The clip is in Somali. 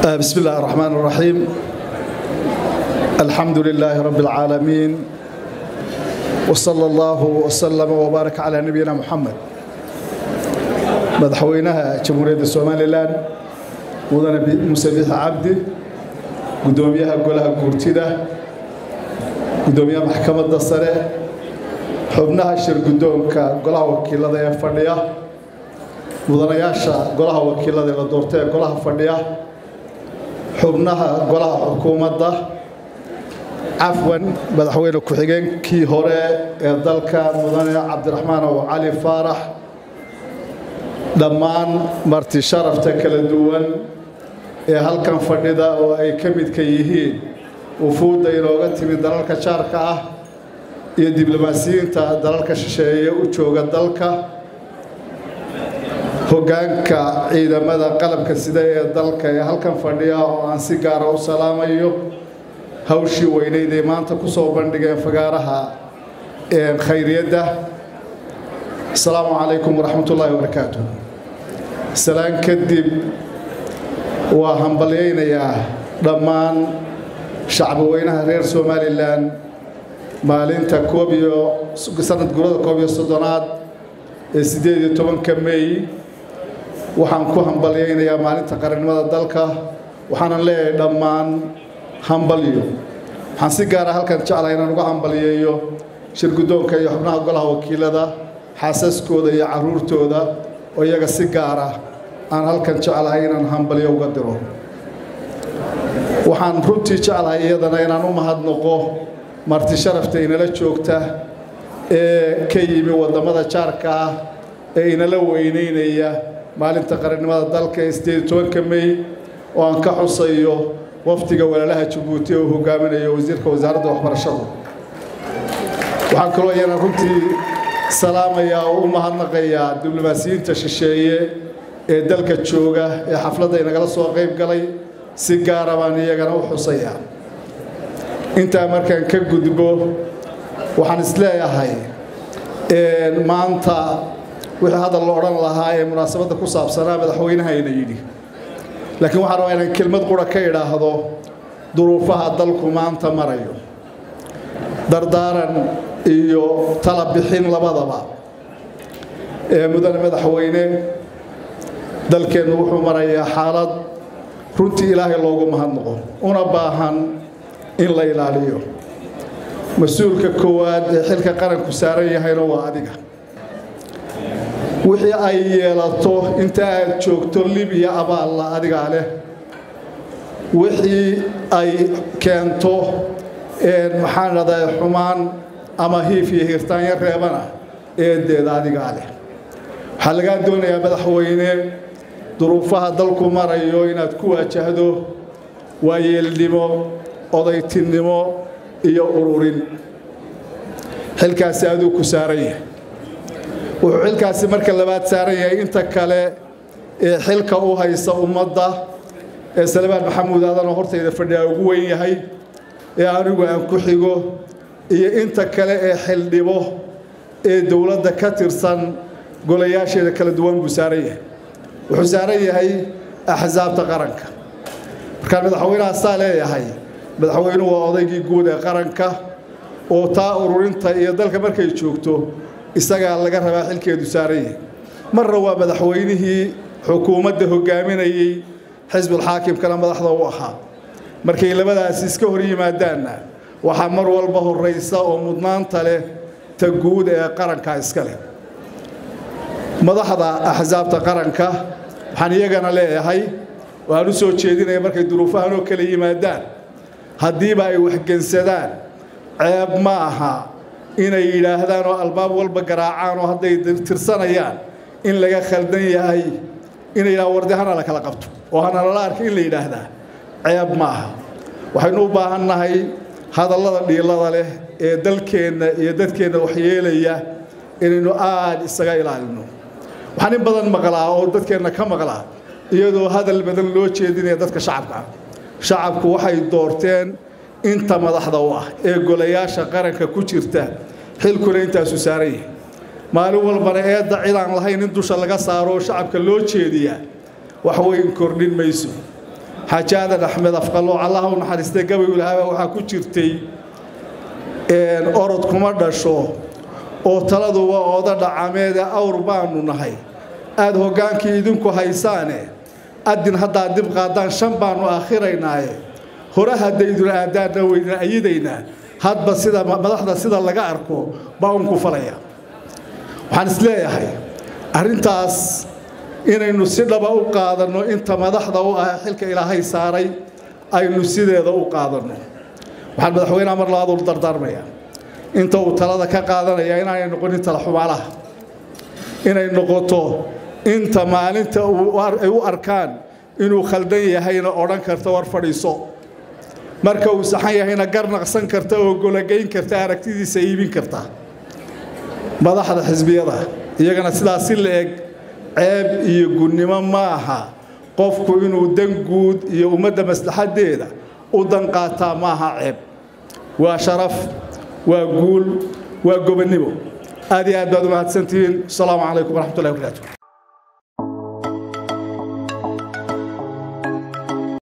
بسم الله الرحمن الرحيم الحمد لله رب العالمين وصلى الله وسلم وبارك على نبينا محمد madaxweynaha jamhuuriyadda somalilan mudane muuse biixi cabdi guddoomiyaha golaha guurtida guddoomiyaha maxkamadda sare xubnaha shir guddoonka golaha wakiilada ee fadhiya mudanayaasha golaha wakiilada ee la doorta ee golaha fadhiya xubnaha golaha xukuumadda cafwan madaxweyne ku-xigeenkii hore ee dalka mudane cabdiraxmaan ow cali faarax dhammaan marti sharafta kala duwan ee halkan fadhida oo ay ka midka yihiin wufuudda inooga timid dalalka jaarka ah iyo diblomaasiyiinta dalalka shisheeye u jooga dalka hoggaanka ciidamada qalabka sida ee dalka ee halkan fadhiya oo aan si gaara u salaamayo hawshii weyneyd ay maanta ku soo bandhigeen fagaaraha khayriyadda asalaamu calaykum waraxmat ullaahi wabarakaatu salaan kadib waa hambalyaynayaa dhammaan shacbi weynaha reer somalilan maalinta koob iyo sanad gurada koob iyo soddonaad ee siddeed iyo tobanka mey waxaan ku hambalyaynayaa maalinta qarannimada dalka waxaanan leeyahay dhammaan hambalyo waxaan si gaara halkan jeclahay inaan uga hambalyeeyo shir guddoonka iyo xubnaha golaha wakiilada xaasaskooda iyo carruurtooda oo iyaga si gaara aan halkan jeclahay inaan hambalyo uga diro waxaan runtii jeclahay iyadana inaan u mahadnaqo marti sharafta inala joogta ee ka yimi waddamada jaarka ah ee inala weynaynaya maalinta qarannimada dalka ee siddeed tobanka mey oo aan ka xusayo wafdiga walaalaha jabuuti oo hogaaminayo wasiirka wasaaradda waxbarashadu waxaan kaloo iyana runtii salaamayaa oo u mahadnaqayaa diblomaasiyiinta shisheeye ee dalka jooga ee xafladda inagala soo qayb galay si gaara baan iyagana u xusayaa intaa markaan ka gudbo waxaan isleeyahay maanta wixii hadal la odhan lahaa ee munaasabadda ku saabsanaa madaxweynahayna yidhi laakiin waxaan rabaa inaan kelmad qura ka idhaahdo duruufaha dalku maanta marayo dardaaran iyo tala bixin labadaba ee mudane madaxweyne dalkeennu wuxuu marayaa xaalad runtii ilaahay loogu mahadnaqo una baahan in la ilaaliyo mas-uulka koowaad ee xilka qaranku saaran yahayna waa adiga wixii ay yeelato inta aad joogto libiya abaalla adigaa leh wixii ay keento maxaan dhahdaa xumaan ama hiif iyo hirtaanyo reebana eedeeda adigaa leh waxaa lagaa doonayaa madaxweyne duruufaha dalku marayo inaad ku waajahdo waayeelnimo odaytinnimo iyo ururin xilkaasi aduu ku saaran yahay wuxuu xilkaasi marka labaad saaran yahay inta kale ee xilka u haysa ummadda ee salmaan maxamuud aadanoo hortayda fadhiyaa ugu weyn yahay ee anigu aan ku xigo iyo inta kale ee xildhibo ee dowladda ka tirsan golayaasheeda kala duwan buu saaran yahay wuxuu saaran yahay axsaabta qaranka markaan madaxweynaha saa leeyahay madaxweynuhu waa odaygii guud ee qaranka oo taa ururinta iyo dalka markay joogto isagaa laga rabaa xilkeedu saaran yahay marna waa madaxweynihii xukuumadda hogaaminayey xisbulxaakimkana madaxda u ahaa markay labadaasi iska hor yimaadaanna waxaa mar walba horraysa oo mudnaanta leh ta guud ee qaranka iska leh madaxda axsaabta qaranka waxaan iyagana leeyahay waan u soo jeedinaya markay duruufahan oo kala yimaadaan haddiiba ay waxgensadaan ceeb ma aha inay yidhaahdaan oo albaab walba garaacaan oo hadday tirsanayaan in laga khaldan yahay inay yidhahaan wardi hana la kala qabto oo hana lala arka in la yidhaahdaa ceeb ma aha waxaynu u baahan nahay hadallada dhiilada leh ee dalkeenna iyo dadkeenna waxyeelaya inaynu aad isaga ilaalino waxaan in badan maqlaa oo dadkeenna ka maqlaa iyadoo hadal badan loo jeedinaya dadka shacabka ah shacabku waxay doorteen inta madaxda u ah ee golayaasha qaranka ku jirta xilkuna intaasu saaran yahay maalin walbana eedda cid aan lahayn in dusha laga saaro oo shacabka loo jeediyaa wax weyn kordhin mayso xaaji aadan axmed afqalooc allaha u naxariistay gabaygu lahaaba waxaa ku jirtay orod kuma dhasho oo taladu waa ooda dhacameede awr baanu nahay aad hoggaankii idinku haysaane adin haddaa dib qaadaan shan baannu aakhiraynaaye hore haddaydun aadaanna weydin ayidaynaa hadba sida madaxda sida laga arko baa unku falaya waxaan isleeyahay arrintaas inaynu si dhaba u qaadanno inta madaxda u ah xilka ilaahay saaray aynu sideeda u qaadanno waxaan madaxweynaha mar labaad ulu dardaarmayaa inta uu talada ka qaadanaya inaanay noqonin tala xumaalaha inay noqoto inta maalinta ay u arkaan inuu khaldan yahayna odhan karta war fadhiiso marka uu saxan yahayna gar naqsan karta oo gologayn karta aragtidiisa iibin karta madaxda xisbiyada iyagana sidaas si la eg ceeb iyo gunnimo ma aha qofku inuu dan guud iyo ummadda maslaxaddeeda u dan qaataa maaha ceeb waa sharaf waa guul waa gobonnimo aad iyo aad baad u mahadsantihiin asalaamu calaykum waraxmatullahi wabarakaatu